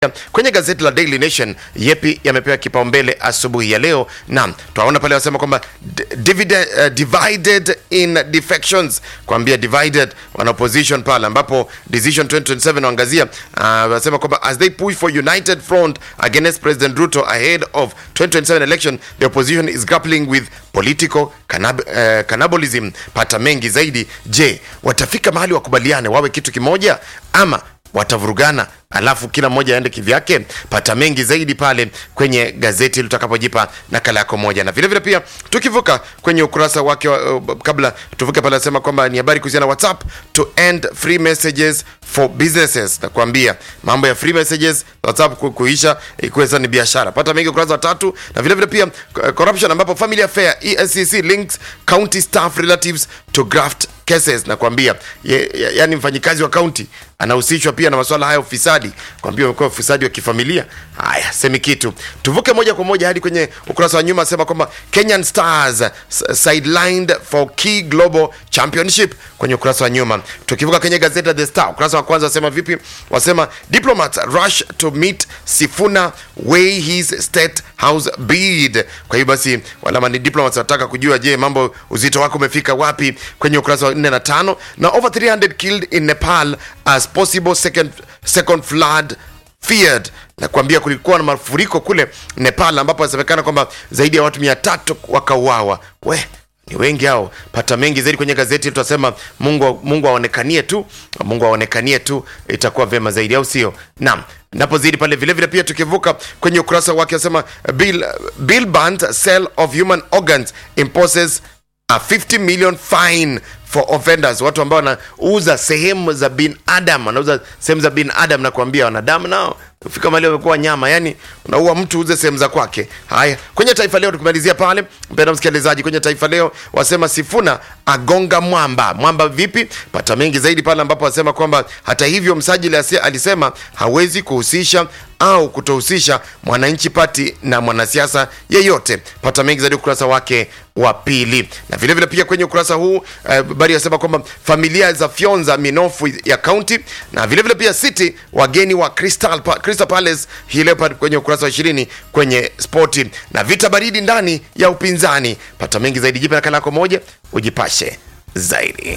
kwenye gazeti la Daily Nation yepi yamepewa kipaumbele asubuhi ya leo. Naam, tunaona pale wasema kwamba d- dividend, uh, divided in defections, kuambia divided wana opposition pale, ambapo decision 2027 waangazia uh, wasema kwamba as they push for united front against President Ruto ahead of 2027 election the opposition is grappling with political cannab uh, cannibalism. Pata mengi zaidi. Je, watafika mahali wakubaliane wawe kitu kimoja ama watavurugana alafu kila mmoja aende kivyake pata mengi zaidi pale kwenye gazeti litakapojipa nakala yako moja na vilevile vile pia tukivuka kwenye ukurasa wake wa, uh, kabla tuvuke pale anasema kwamba ni habari kuhusiana na whatsapp to end free messages for businesses nakuambia mambo ya free messages whatsapp ku- kuisha ikuwe sasa ni biashara pata mengi ukurasa wa tatu na vilevile vile pia uh, corruption ambapo family affair EACC links county staff relatives to graft cases nakwambia ye, ye, yani mfanyikazi wa kaunti anahusishwa pia na masuala haya ya ufisadi kwambia umekuwa ufisadi wa kifamilia haya semi kitu tuvuke moja kwa moja hadi kwenye ukurasa wa nyuma asema kwamba kenyan stars s- sidelined for key global championship kwenye ukurasa wa nyuma tukivuka kwenye gazeti la the star ukurasa wa kwanza wasema vipi wasema diplomats rush to meet sifuna way his state house bid kwa hiyo basi walama ni diplomats wanataka kujua je mambo uzito wako umefika wapi kwenye ukurasa wa 4 na 5 na over 300 killed in nepal as possible second, second flood feared na kuambia kulikuwa na mafuriko kule nepal ambapo inasemekana kwamba zaidi ya watu mia tatu wakauawa we ni wengi hao pata mengi zaidi kwenye gazeti tutasema mungu mungu aonekanie tu mungu aonekanie tu itakuwa vyema zaidi au sio naam napozidi pale vile vile pia tukivuka kwenye ukurasa wake asema bill, bill band sale of human organs imposes a 50 million fine for offenders watu ambao wanauza sehemu za binadam wanauza sehemu za binadam na kuambia wanadamu nao fika mali wamekuwa nyama yani unaua mtu uze sehemu za kwake haya kwenye taifa leo tukimalizia pale mpenda msikilizaji kwenye taifa leo wasema sifuna agonga mwamba mwamba vipi pata mengi zaidi pale ambapo wasema kwamba hata hivyo msajili asi- alisema hawezi kuhusisha au kutohusisha mwananchi pati na mwanasiasa yeyote pata mengi zaidi ukurasa wake wa pili na vilevile vile pia kwenye ukurasa huu habari uh, yasema kwamba familia za fyonza minofu ya kaunti na vilevile vile pia city wageni wa crystal, pa, crystal palace hii leo pale kwenye ukurasa wa ishirini kwenye spoti na vita baridi ndani ya upinzani pata mengi zaidi jipe nakala yako moja ujipashe zaidi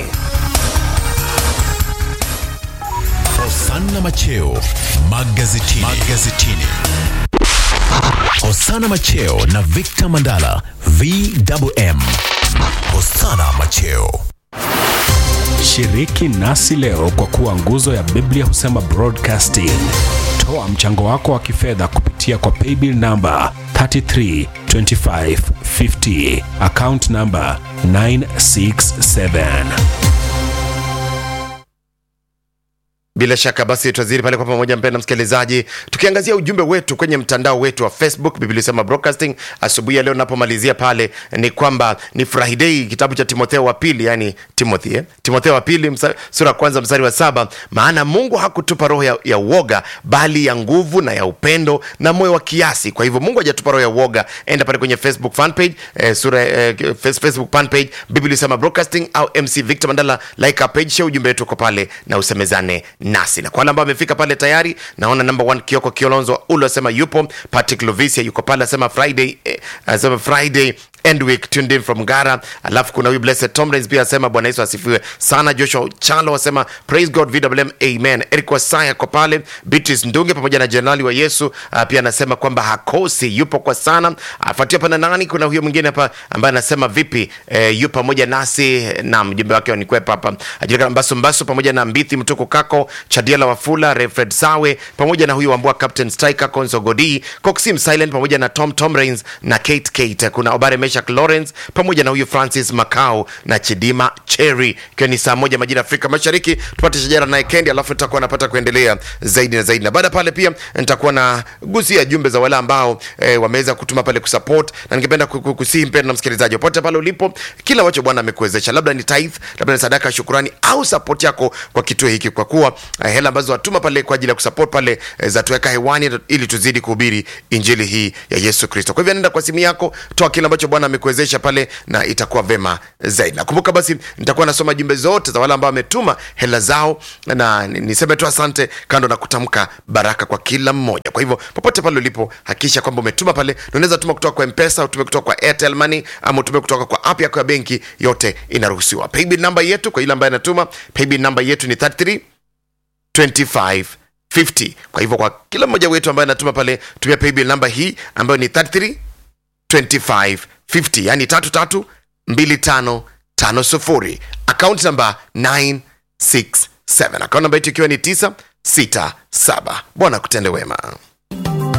Hosanna Macheo magazetini. magazetini. Hosanna Macheo na Victor Mandala VMM. Hosanna Macheo. Shiriki nasi leo kwa kuwa nguzo ya Biblia husema broadcasting. Toa mchango wako wa kifedha kupitia kwa paybill namba 332550 account namba 967. bila shaka basi tutazidi pale kwa pamoja mpenda msikilizaji tukiangazia ujumbe wetu kwenye mtandao wetu wa facebook biblia sema broadcasting asubuhi ya leo napomalizia pale ni kwamba ni friday kitabu cha timotheo wa pili yani timothy eh? timotheo wa pili msa, sura ya kwanza mstari wa saba maana mungu hakutupa roho ya, ya uoga bali ya nguvu na ya upendo na moyo wa kiasi kwa hivyo mungu hajatupa roho ya uoga enda pale kwenye facebook fan page eh, sura eh, face- facebook fan page biblia sema broadcasting au mc victor mandala like our page share ujumbe wetu uko pale na usemezane nasi na kwa wale ambao wamefika pale tayari naona number one kioko kiolonzo ule asema yupo patrick lovisia yuko pale asema friday eh, asema friday end week tuned in from gara alafu kuna huyu blessed tomlins pia asema bwana yesu asifiwe sana joshua chalo asema praise god vwm amen eric wasaya ko pale beatrice ndunge pamoja na jenerali wa yesu uh, pia anasema kwamba hakosi yupo kwa sana afuatia pana nani kuna huyo mwingine hapa ambaye anasema vipi eh, yu pamoja nasi na mjumbe wake wanikwepa hapa ajulikana mbasu mbasu pamoja na mbithi mtuku kako chadiela wafula refred sawe pamoja na huyu wambua captain striker conso godi coxim silent pamoja na tom tom rains na kate kate kuna obare meshak lawrence pamoja na huyu francis macao na chidima cherry ikiwa ni saa moja majira ya afrika mashariki tupate shajara naye kendi alafu nitakuwa napata kuendelea zaidi na zaidi na baada ya pale pia nitakuwa na gusia jumbe za wale ambao eh, wameweza kutuma pale kusupport na ningependa ku- ku- kusihi mpendo na msikilizaji popote pale ulipo kila ambacho bwana amekuwezesha labda ni tithe labda ni sadaka ya shukurani au support yako kwa kituo hiki kwa kuwa eh, hela ambazo watuma pale kwa ajili ya kusupport pale eh, za tuweka hewani ili tuzidi kuhubiri injili hii ya yesu kristo kwa hivyo nenda kwa simu yako toa kile ambacho bwana amekuwezesha pale na itakuwa vema zaidi nakumbuka basi nitakuwa nasoma jumbe zote za wale ambao wametuma hela zao na ni- niseme tu asante kando na kutamka baraka kwa kila mmoja kwa hivyo popote pale ulipo hakikisha kwamba umetuma pale na unaweza tuma kutoka kwa mpesa utume kutoka kwa airtel money ama utume kutoka kwa app yako ya benki yote inaruhusiwa paybill namba yetu kwa ile ambaye anatuma paybill namba yetu ni 33 25 50 kwa hivyo kwa kila mmoja wetu ambaye anatuma pale tumia paybill namba hii ambayo ni 33 25 50 yani tatu tatu mbili tano tano sufuri account namba 967 account namba yetu ikiwa ni 967 bwana kutende wema